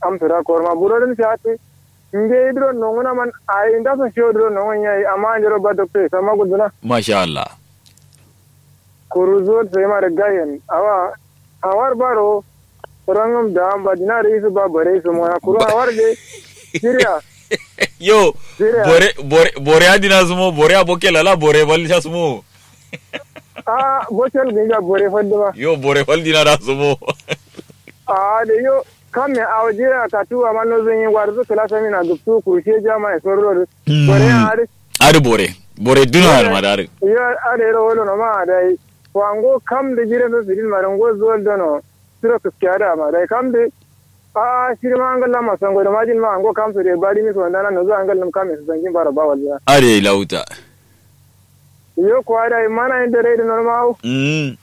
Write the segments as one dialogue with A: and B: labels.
A: am tura ko ma buro den shati nge idro nongona man ai nda so show idro nongon yayi amma njero ba dokte sama guduna
B: masha Allah
A: kuruzo sai ma da gayen awa hawar baro rangam da ba dinar isu ba bare su mo kuru hawar de siriya
B: yo
A: Siriya.
B: bore bore bore adina sumo bore aboke lala bore balja sumo
A: a botel ginga bore fadde ba
B: yo bore faldina da sumo
A: a de yo kamme a waje a katuwa man no zan yi warzu kala sami na dubtu kurshe jama'a sorro
B: Mm.
A: bore a ari
B: ari bore bore duna har madare
A: yo are ro wolo no ma dai wango kam de jire no sidin marango zol dono siro kuskara ma dai kam de a shiri ma angalla ma sango da majin ma ango kam su de bari mi so ndana no zo angal kam su zangin bara ba walla
B: are lauta
A: yo ko ada mana inde re de normal
B: mm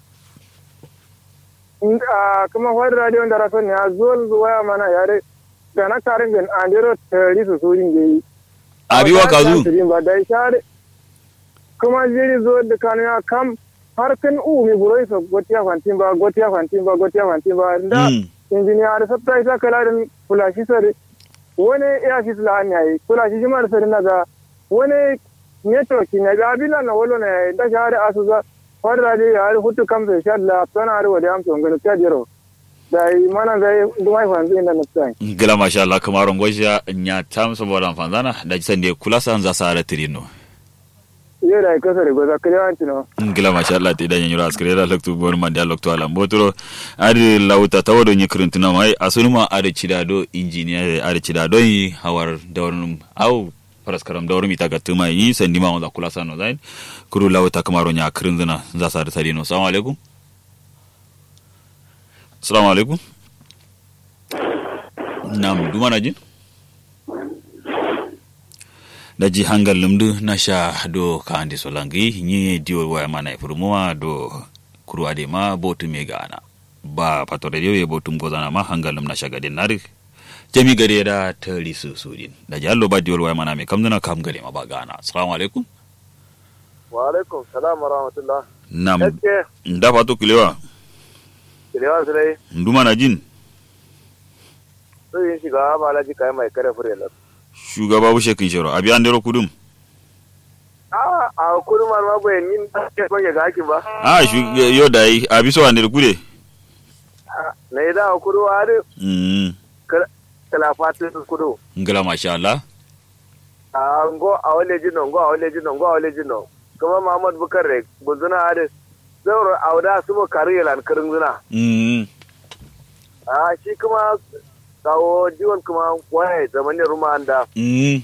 A: a kuma wani radio da rason ne a zol waya mana yare da na karin bin andero tari su surin da yi
B: abiwa kazu
A: ba da share kuma jiri zo da kanu ya kam har kan u mi buroi so gotiya fantin ba gotiya fantin ba gotiya fantin ba da
B: Mm.
A: injiniya da sabta ita kala da fulashi sare wani ya fi sula hanya yi fulashi shi mara sare na ga wani network ne ga abila na wolo ne da share asuza wani radio ya har hutu kamsa sha la tana har wadi amsa ngano ta jiro da yi mana zai dumai fanzu inda na tsan
B: gila masha Allah kamaron gwaja nya tam saboda fanzana da jisan da kula san za sa ra tirino
A: yau da ya kasa da gwaza kare wanci no
B: gila masha Allah te danya nyura askare da loktu bor man da loktu ala mbotoro ari lauta tawodo nyi krintuna mai asunuma ari chidado engineer ari chidado yi hawar dawrnum au paraskaram dawrum ita gatuma yi sandima wanda kula sano zain kuru lauta kamaro nya krinzuna za sa da tarino assalamu alaikum assalamu alaikum nam dumana jin daji hangal lumdu na sha do ka andi solangi nyi diol waya mana ifurumuwa do kuru ade ma botu me gana ba patore dio ye botum gozana ma hangal lum na sha gade nari jami gade da tari su sudin daji allo ba diol waya mana me kamdana kam gade ma ba gana assalamu alaikum
A: wa alaikum salam wa rahmatullah
B: nam
A: gaske
B: nda fatu kilewa
A: kilewa su dai
B: nduma na jin
A: sun yi shiga ba alaji kayan mai kare fure na
B: shugaba bushe kin shiro abi andero kudum
A: a a kudu ma ma bayan yin ke kwanye ga hakin ba
B: ah shu yo dai abi so andero kude
A: na yi da kudu wa da
B: mm
A: kalafatin kudu
B: ngala masha Allah
A: a ngo a wale jino ngo a wale jino ngo a wale jino kuma Muhammad Bukar re guzuna ade zauro auda su mo kari yalan kirin zuna
B: mm
A: a shi kuma kawo jiwon kuma waya zamanin ruma anda
B: mm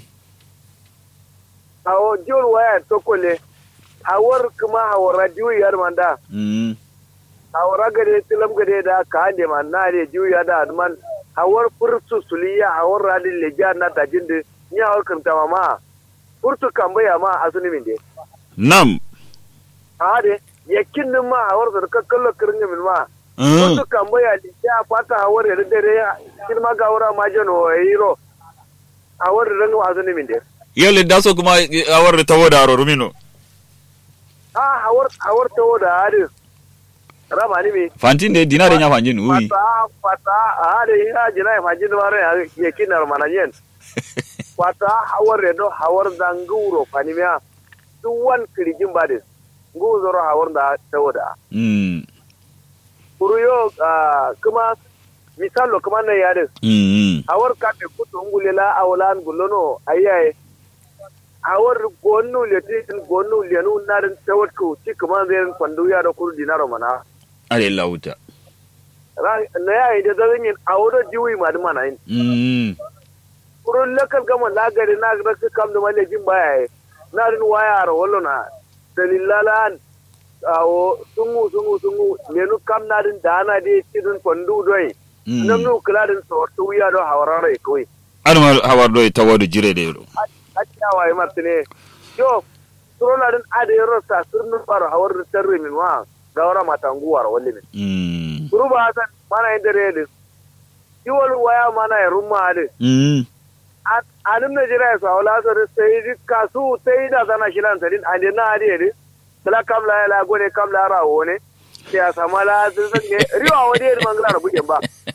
A: kawo jiwon waya tokole hawar kuma hawar radio yar manda
B: mm
A: hawar gade tilam gade da ka ande man na de jiwa da man hawar fursu suliya hawar radin leja na tajin de ni hawar kanta mama furtu kambaya ma asuni min de
B: nam
A: ade yakin din ma hawar da kakkallo kirin min ma
B: mm
A: furtu kambaya leja fata hawar da dare kin ma ga wura ma jano hiro hawar da ran asuni min de
B: yole daso kuma awar tawo da aro rumino
A: a hawar hawar tawo da ade rama ni me
B: fantin de dinare nya fanjin ui
A: fata fata ade ya jina ya majin mare yakin na manajen fata hawar redo hawar da nguro fanimia duwan kirjin badis ngu zoro hawar da tawoda
B: mm
A: kuruyo ah, kuma misalo kuma na yare
B: mm
A: hawar ka te kutu ngulela awalan gulono ayaye hawar gonu letin gonu lenu narin tawat ku ci kuma zai kwandu ya da kuru dinaro mana
B: are lauta
A: Ra- na yayi da zan yin aworo jiwi ma da mana yin
B: mm
A: kurun lakal gama lagari na ga su kam da malejin baya yi na rin waya ra wallo na dalilalan awo sungu sungu sungu lenu kam na rin da ana de tidun kwandu doi nam nu kula din so to wiya do hawara e koi
B: an ma hawar do tawo do jire de do
A: acca wa martine yo sorola din ade ro sa surnu baro hawar tarre min wa gawara matangu war walli min
B: mm
A: kuruba hasan mana indere de iwol waya mana e rumma ade
B: mm
A: anin Najeriya su haula su da sai di kasu sai da zana shi lan sadin ande na ade de kala kam la la gone kam la rawo ne sai a sama la sun san ne riwa wani da mangala da buke ba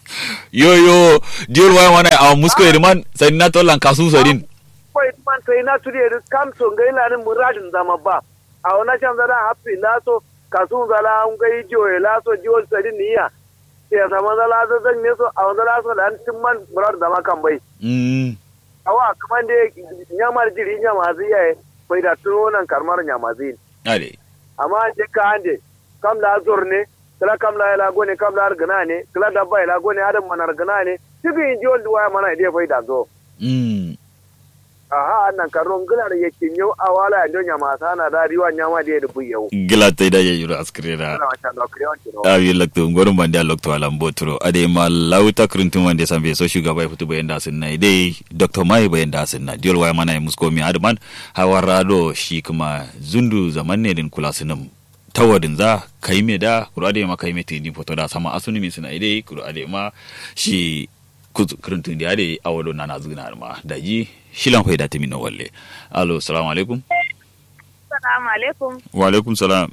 B: yo yo diol waya mana a musko irman sai na to lan kasu sadin
C: ko man sai na tudi da kam so ngai la ni muradin zama ba a wana can zara happy laso kasu zala an gai joye laso jiwol sadin niya ya sama zala zan ne so a wanda laso da an timman murad zama kan bai
B: mm
C: awa kaman da nyamar jiri nyama zai yayi bai da tuno nan karmar nyama zai
B: ale
C: amma je ka ande kam la zor ne kala kam la la gone kam la argana ne kala dabba la gone adam man argana ne tibi jiwol duwa mana ide bai da zo
B: mm
C: aha annan karon gila da yake yau a wala ya donya masa na da riwa nyama da ya dubu yau
B: gila tai da ya yuro askrera
C: ana wata da kriyon kiro
B: awi lakto ngorum bande a lokto alam botro ade ma lauta kruntum wande sambe so shugaba ya fitu bayan da sun na dai dr mai bayan da sun na diol waya mana ya musko mi adman hawarado shi kuma zundu zaman ne din kula sunum tawadin za kai me da kuro ade ma kai me tini foto da sama asuni mi suna dai kuro ade ma shi kruntum da ade awado na na zuna ma daji shilan faida timi no walle allo assalamu alaikum
D: Assalamu alaikum.
B: wa alaikum salam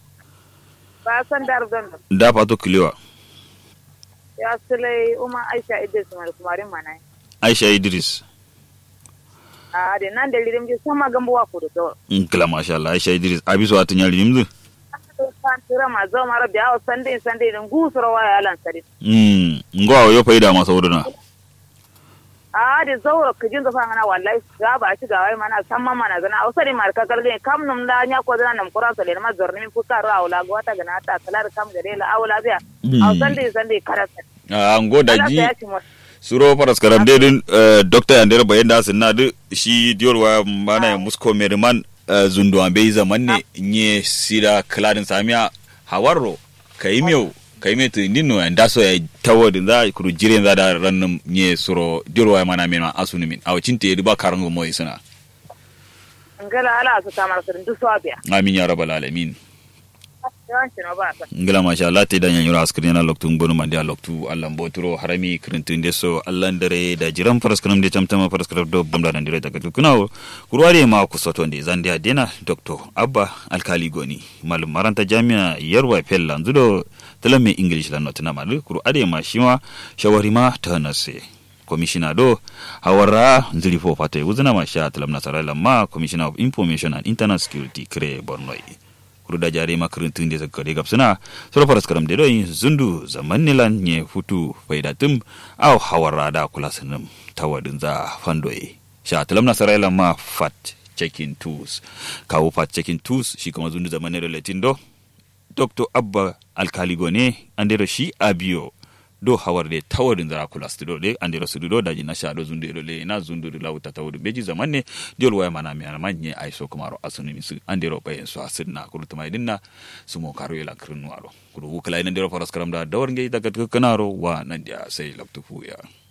D: Ba san dar don
B: da fato kilewa
D: ya sulai Umar Aisha Idris mai kumarin mana.
B: aisha idris
D: A da nan da lirim ji sama gambuwa ku da to.
B: in kila masha Allah aisha idris abiso atun yari yimdu
D: Kan tira ma zo mara biya wa sande sande din gusura wa ya lan sare.
B: mm ngo yo faida masa wuduna
D: A da zauro ka jin zafa mana wallahi ga ba shi ga wai mana san ma mana gana a usari mar ka kalge kam num da nya ko zana nam qur'an sale ma zorni min fuka ra wala go ta gana ta kalar kam gare la awla biya. A sande sande karata.
B: a ngo
D: Allah
B: daji
D: ya ci mu.
B: suro paras karam de din doctor yandere bayan da sinna du shi dior wa mana ya musko meriman zundu ambe zaman ne nye sira kladin samia hawarro kaimyo kaime to ndino ya ndaso ya tawodin za kuru jiren za da rannum nye suro dior wa mana mena asuni min aw cinte riba karango moy suna
D: Ngala ala su ta mar sare du so biya.
B: amin ya rabbal alamin
D: Yawanci no ba sa.
B: ngila masha Allah te danyan yura askrin yana loktu ngonu mandi a loktu Allah mboturo harami krintun de so Allah ndare da jiran paraskram de tamtama paraskram do bamda dan dire daga tukunawo kurware ma ku soto de zande adena dr abba alkali goni malum maranta jami'a yarwa fella nzudo talame english la notna malu kuru ade ma shima shawari ma ta nase commissioner do hawara nzili fo fate wuzina ma sha talam nasara lamma commissioner of information and internal security kre bornoi kuru da jare makarantun da zakare gabsuna sura faras karam da doyin zundu zaman nilan nye futu faidatum au hawara da kula sanum tawadin za fandoye sha talam nasara ma fat checking tools kawo fat checking tools shi kuma zundu zaman ne relatin do dr abba alkali gone andero shi abiyo do hawarde tawadin zara kula studio de andero studio da jina sha do zundu do le na zundu do lauta tawadu beji zaman ne diol waya mana mi ana manye ai so kumaro asuni misu andero bayen so asinna kulu tuma dinna sumo karo yela krinu aro kulu wukala ina andero faras karam da dawar ngai daga kanaro wa nandia sai laptu fuya